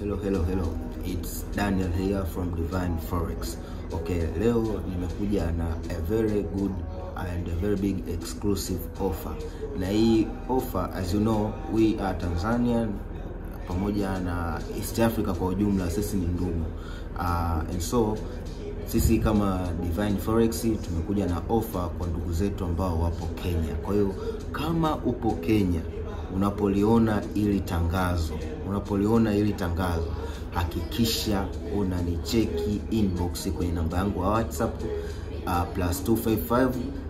hello, hello, hello. It's Daniel here from Divine Forex. Okay, leo nimekuja na a very good and a very big exclusive offer. Na hii offer as you know, we are Tanzanian pamoja na East Africa kwa ujumla, sisi ni ndugu. Uh, and so sisi kama Divine Forex tumekuja na offer kwa ndugu zetu ambao wapo Kenya. Kwa hiyo kama upo Kenya unapoliona ili tangazo unapoliona ili tangazo hakikisha unanicheki inbox kwenye namba yangu ya WhatsApp uh, plus 255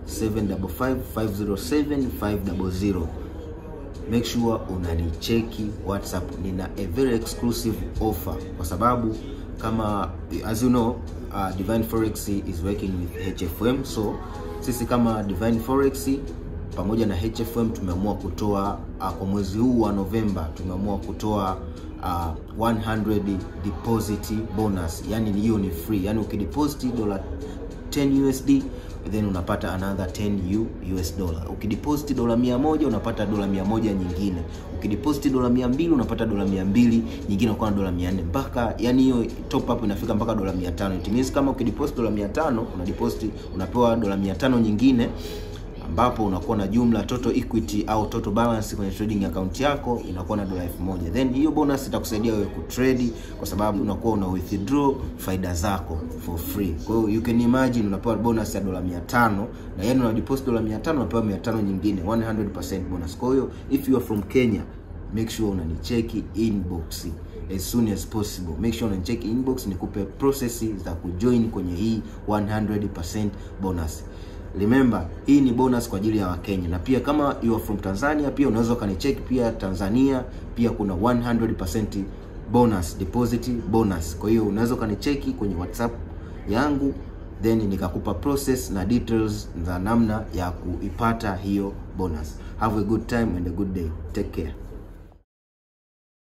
755 507 500 make sure unanicheki WhatsApp. Nina a very exclusive offer kwa sababu kama as you know uh, Divine Forex is working with HFM so sisi kama Divine Forex pamoja na HFM tumeamua kutoa uh, kwa mwezi huu wa Novemba tumeamua kutoa uh, 100 deposit bonus, yani hiyo ni free, yani ukideposit dola 10 USD then unapata another 10 U, US dollar. Ukideposit dola 100 unapata dola 100 nyingine. Ukideposit dola 200 unapata dola 200 nyingine, unakuwa na dola 400 mpaka yani hiyo top up inafika mpaka dola 500. It means kama ukideposit dola 500 una deposit unapewa dola 500 nyingine ambapo unakuwa na jumla total equity au total balance kwenye trading account yako inakuwa na dola 1000. Then hiyo bonus itakusaidia wewe kutrade kwa sababu unakuwa una withdraw faida zako for free. Kwa hiyo you can imagine unapewa bonus ya dola 500 na yani una deposit dola 500 unapewa 500 nyingine 100% bonus. Kwa hiyo if you are from Kenya make sure unanicheki inbox as soon as possible. Make sure unanicheki inbox nikupe process za kujoin kwenye hii 100% bonus. Remember, hii ni bonus kwa ajili ya Wakenya na pia kama you are from Tanzania pia unaweza ukanicheck pia Tanzania pia kuna 100% bonus deposit bonus. Kwa hiyo unaweza ukanicheki kwenye WhatsApp yangu then nikakupa process na details za namna ya kuipata hiyo bonus. Have a good time and a good day. Take care.